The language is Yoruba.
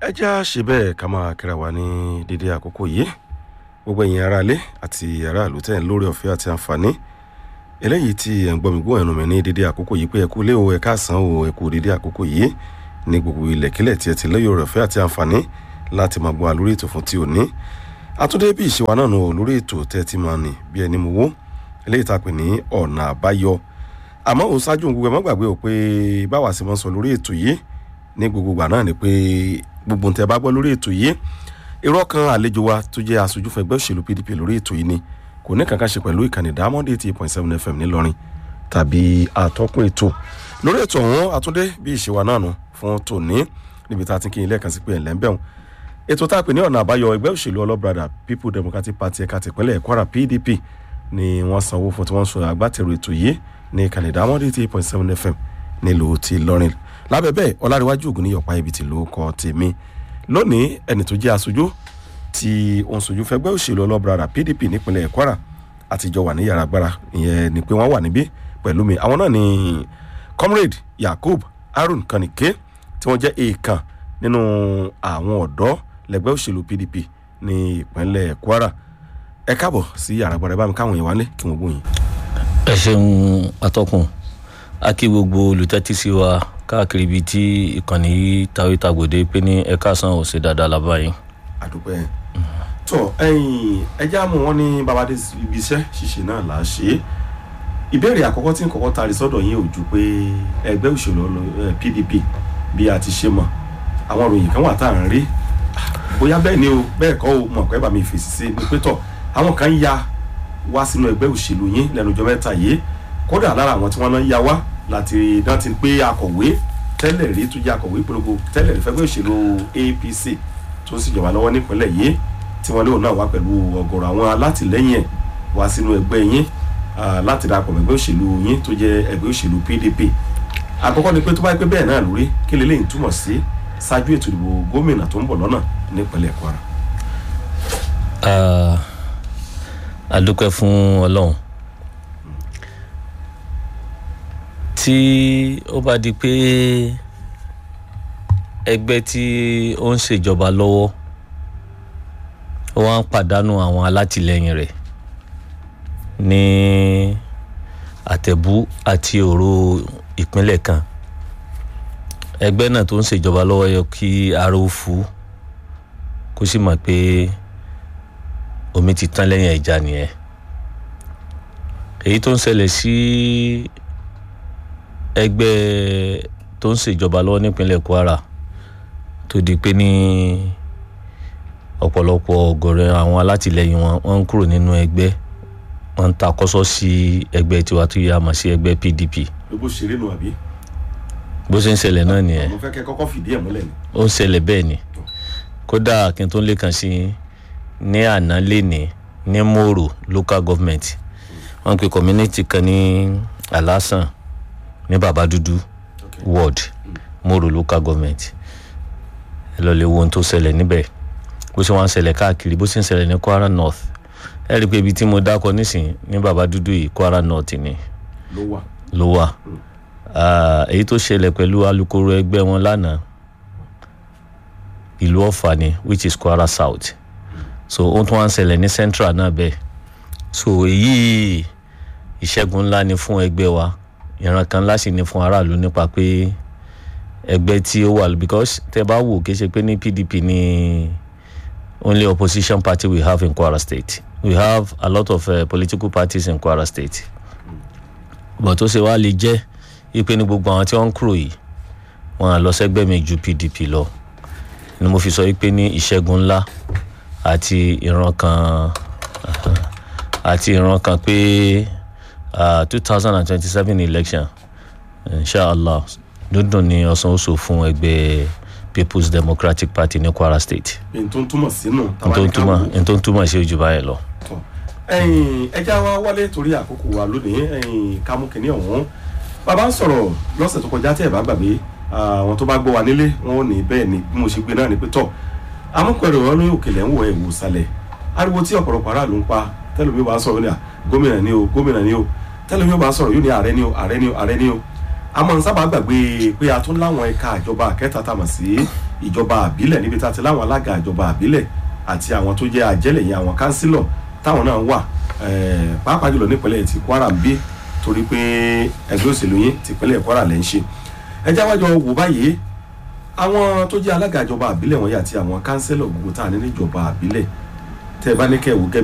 ẹ já ṣe bẹ́ẹ̀ ká máa kíra wa ní dédé àkókò yìí gbogbo ẹ̀yin aráalé àti aráàlú tẹ̀ ń lórí ọ̀fẹ́ àti àǹfààní eléyìí tí ẹ̀ ń gbọ́ mi gbọ́ ẹnu mi ní dédé àkókò yìí pé ẹ kú lé o ẹ káàsán o ẹ kú dédé àkókò yìí ní gbogbo ilẹ̀kílẹ̀ tí ẹ ti lóye ọ̀fẹ́ àti àǹfààní láti máa gbọ́ àlórí ètò fún ti òní àtúndé bí ìṣèwà náà nù lórí ètò tẹ́ ti máa nì bí ẹni mo wó eléyìí tá a pè ní ọ̀nà àbáyọ àmọ́ òun ṣáájú gbogbo ẹ má gbàgbé o pé báwa sì máa ń sọ lórí ètò yìí ní gbogbo ìgbà náà ni pé gbogbo ntẹ bá gbọ́ lórí ètò yìí irọ́ kan àlejò wa tó jẹ́ aṣojú fún ẹgbẹ́ òṣèlú pdp lórí ètò yìí ni kò ní kankan ṣe pẹ̀lú ìkànnì diamond eighty eight point seven fm ńìlọrin tàbí àtọ́kùn ètò lórí ètò ọ̀hún àtúndé bí ìṣèwà náà nù fún tòní níbi tá a ti kí ilé ẹ̀kan sí pé ẹ̀lẹ́ ń bẹ̀rùn ètò tá a pè ní ọ̀nà àbáyọ ẹgbẹ́ òṣèlú ọlọ́brada people democratic party ẹ̀ka tìpínlẹ̀ kwara pdp ni wọ́n sanwó fún tí wọ́n sọ agbátẹrù ètò yìí ní ìkànnì diamond eighty eight point seven fm nílùú ti lọrin lábẹ́ bẹ́ẹ̀ ọláríwájú ògùn ní yọ̀pá ibi tí ló kọ́ tèmi lónìí ẹni tó jẹ́ aṣojú tí òun sojú fẹgbẹ́ òṣèlú ọlọ́brara pdp nípínlẹ̀ kwara àtijọ́ wà ní yàrá agbára ìyẹn ni pé wọ́n wà níbí pẹ̀lú mi àwọn náà ni comrade yakub harun kanike tí wọ́n jẹ́ èèkàn nínú àwọn ọ̀dọ́ lẹ́gbẹ́ òṣèlú pdp ní ìpínlẹ̀ kwara ẹ káàbọ̀ sí yàrá agbára ẹ bá mi káwọn èèyàn wálé kí wọ́n gbóyin. ẹ ṣeun atọ́kùn a kí gbogbo olùtẹ́tísí wa káàkiri ibi tí ìkànnì yìí tàwé tàgbòde pé ní ẹ̀ka san ò ṣe dáadáa lábáyé. àdúpẹ́ tọ ẹyin ẹjẹ́ àmọ́ wọn ní babadé ibi iṣẹ́ ṣíṣe náà là á ṣe é ìbéèrè àkọ́kọ́ tí nǹkan kan taari sọ́dọ̀ yín ò ju pé ẹgbẹ́ òṣèlú pdp bí a ti ṣe mọ̀ àwọn ìròyìn kan wà tá à ń rí bóyá bẹ́ẹ̀ ni o bẹ́ẹ̀ kọ́ o mọ̀ pé bàmí fèsì sí ni pé tọ̀ àwọn kan ya wá sínú ẹgbẹ́ òṣèlú yín lẹ́nu ọjọ́ mẹ́ta yìí kódà lára àwọn tí wọ́n náà ya wá láti dán ti pé akọ̀wé tẹ́lẹ̀ rí tó jẹ́ akọ̀wé ìpolongo tẹ́lẹ̀ rí fẹ́gbẹ́ òṣèlú apc tó sì jọba lọ́wọ́ nípínlẹ̀ yìí tí wọ́n léwu náà wá pẹ̀lú ọ̀gọ̀rọ̀ àwọn alátìlẹ́yìn ẹ̀ wá sínú ẹgbẹ́ yín láti darapọ̀ mọ́ ẹgbẹ́ òṣèlú yín tó jẹ́ ẹgbẹ́ òṣèlú pdp àkọ́kọ́ ni pé tó bá yẹ pé bẹ́ẹ̀ náà lórí kí lélẹ́yìn túmọ̀ sí ṣáájú ètò ìdìbò gómìnà tó ń bọ̀ lọ́nà nípínlẹ̀ kwara. a dúpẹ́ fún ọlọ́run tí ó bá di pé ẹgbẹ́ tí ó ń ṣèjọba lọ́wọ́ ó wá ń pàdánù àwọn alátìlẹyìn rẹ̀ ní àtẹ̀bú àti òru ìpínlẹ̀ kan ẹgbẹ́ náà tó ń ṣèjọba lọ́wọ́ yẹ kí ara ó fu kó sì mọ̀ pé omi ti tán lẹ́yìn ìjà nìyẹn èyí tó ń ṣẹlẹ̀ sí ẹgbẹ́ tó ń ṣèjọba lọ́wọ́ nípínlẹ̀ kwara tó di pé ní ọ̀pọ̀lọpọ̀ ọ̀gọ̀rẹ́ àwọn alátìlẹyìn wọn wọ́n ń kúrò nínú ẹgbẹ́ wọ́n ń ta kọ́sọ́ sí ẹgbẹ́ tiwa tó yà mọ̀ sí ẹgbẹ́ pdp. gbogbo ṣeré nu àbí. bó ṣe ń ṣẹlẹ̀ náà nìyẹn. mo fẹ́ kẹ́ kọ́kọ́ fìdí ẹ̀ múlẹ̀ ni. ó ń ṣẹlẹ̀ bẹ́ẹ̀ ni kódà kí n tó lè kàn sí ní àná lẹ́ni ní mòrò local government wọ́n pe community kan ní alasan ní baba dúdú ward mòrò local government ẹ lọ lè wo ohun tó ṣẹlẹ̀ níbẹ̀ bó ṣe wọ́n ń ṣẹlẹ̀ káàkiri bó ṣe ń ṣẹlẹ̀ ní kwara north ẹ rí i pé ibi tí mo dákọ nísìnyí ní baba dúdú yìí kwara north ni ló wà. ló wà èyí tó ṣẹlẹ̀ pẹ̀lú alukoro ẹgbẹ́ wọn lánàá ìlú ọ̀fà ni which is kwara south so ohun tó wá ń ṣẹlẹ̀ ní central náà bẹ́ẹ̀ so èyí ìṣẹ́gun ńlá ni fún ẹgbẹ́ wa ìran kan ńlá sì ni fún aráàlú nípa pé ẹgbẹ́ tí ó wà because tẹ bá wò kí ṣe pé ní pdp ni only opposition party we have in kwara state we have a lot of uh, political parties in kwara state but ó ṣe wá lè jẹ́ ipe ní gbogbo àwọn tí wọ́n ń kúrò yìí wọ́n á lọ sẹ́gbẹ́ mi ju pdp lọ ni mo fi sọ pé ní ìṣẹ́gun ńlá àti ìran kan àti ìran kan pé two thousand and twenty-seven election inshallah dúndùn ni ọ̀sán oṣù fún ẹgbẹ́ people's democratic party ní kwara state. n tó ń túmọ̀ sínú. n tó ń túmọ̀ n tó ń túmọ̀ sí ojú báyìí lọ. ẹja wa wálé torí àkókò wa lónìí kámú kìnìún ọ̀hún bàbá ń sọ̀rọ̀ lọ́sẹ̀ tó kọjá tí ẹ̀ bá gbàgbé àwọn tó bá gbọ́ wa nílé wọn ò ní bẹ́ẹ̀ ni bí mo ṣe gbé náà ni pé tọ̀ amúkọ̀rẹ̀ wọn ní òkèlè ń wọ ẹ̀wò sàlẹ̀ ariwo tí ọ̀pọ̀lọpọ̀ aráàlú ń pa tẹ́lẹ̀mí bá sọ̀rọ̀ ní à gómìnà ni o gómìnà ni o tẹ́lẹ̀mí bá sọ̀rọ̀ yóò ní ààrẹ ni o ààrẹ ni o ààrẹ ni o a máa ń sábà gbàgbé pé a tún láwọn ẹ̀ka ìjọba kẹta tá a mọ̀ sí ìjọba àbílẹ̀ níbi tá a ti láwọn alága ìjọba àbílẹ̀ àti àwọn tó jẹ́ àjẹ́lẹ̀ yẹn àwọn kánsílọ̀ táwọn náà wà eh, pàápàá jùlọ nípínlẹ̀ ti Kwara ń bí torí pé ẹgbẹ́ òṣèlú yín tìpínlẹ̀ Kwara lẹ́ ń ṣe ẹ jáwájọ wò báyìí àwọn tó jẹ́ alága ìjọba àbílẹ̀ wọ̀nyí àti àwọn kánsílọ̀ gbogbo tá a ní níjọba àbílẹ̀ tẹ́ ẹ bá ní kẹ́ ẹ wò gẹ́gẹ́